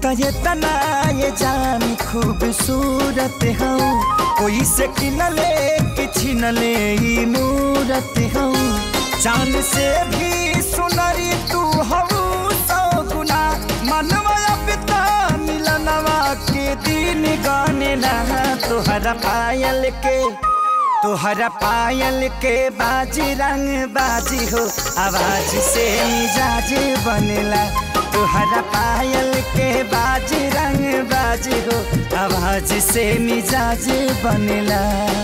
तो ये तना ये जान खूबसूरत हूँ कोई से किनले कि छिनले ई मूरत हूँ चांद से भी सुनरी तू हूँ सौ गुना मनवा पिता मिलनवा के दिन गाने लहा तुहरा पायल के तुहरा पायल के बाजी रंग बाजी हो आवाज से मिजाज बनेला तुहरा पायल के बाजी रंग बाजी हो आवाज से मिजाज बनेला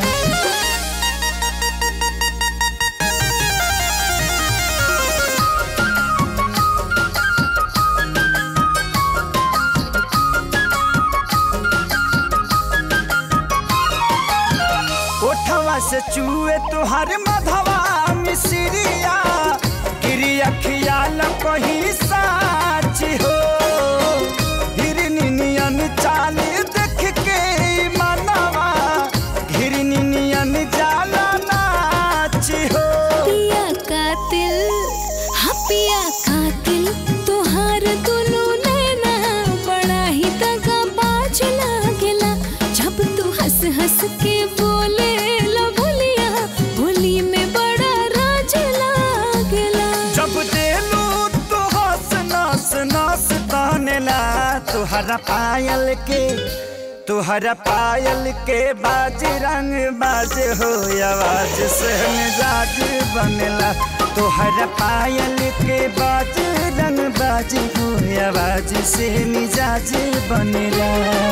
ओठवा से चूए तुहर मधवा मिसरिया गिरी अखियाल कही साच हो हिरनी नियन चाल देख के ई मनवा हिरनी नियन जाला नाच हो पिया कातिल हाँ पिया कातिल तोहार दुनु नैना बड़ा ही दगा बाज लागेला जब तू हंस हंस के बोले ला बोलिया बोली में बड़ा राज लागेला जब देलू तो हंस नस नस तानेला तुहरा पायल के तुहरा पायल के बाज रंग बाज हो आवाज से मिजाज बनेला तुहरा पायल के बाज रंग बाज हो आवाज से मिजाज बनेला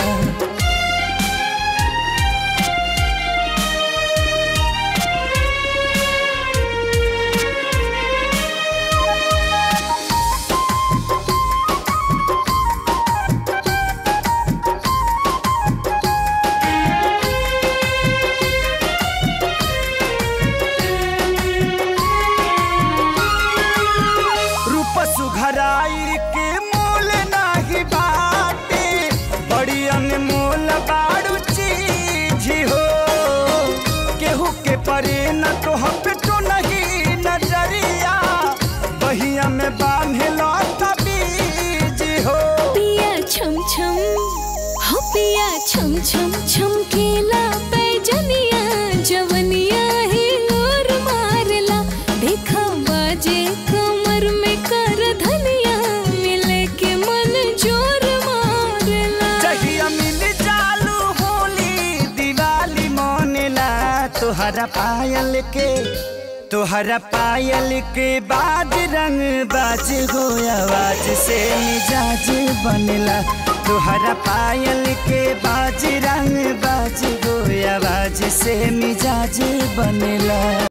रूप सुघराई के मोल नाही बाटे बड़ी अनमोल बाड़ू चीज हो केहू के परे न तो हम तो नहीं नजरिया बहिया में बांधे लौटा बीज हो पिया छम छम हो पिया छम छम छमकेला पैजनिया जवनिया ही और मारला देखा बाजे कमर में कर धनिया मिले के मन जोर मारला चाहिए मिल चालू होली दिवाली मोनेला तुहरा पायल के तुहरा पायल के बाज रंग बाज हो आवाज से मिजाज बनेला तुहरा पायल के बाज रंग बाज हो आवाज से मिजाज बनेला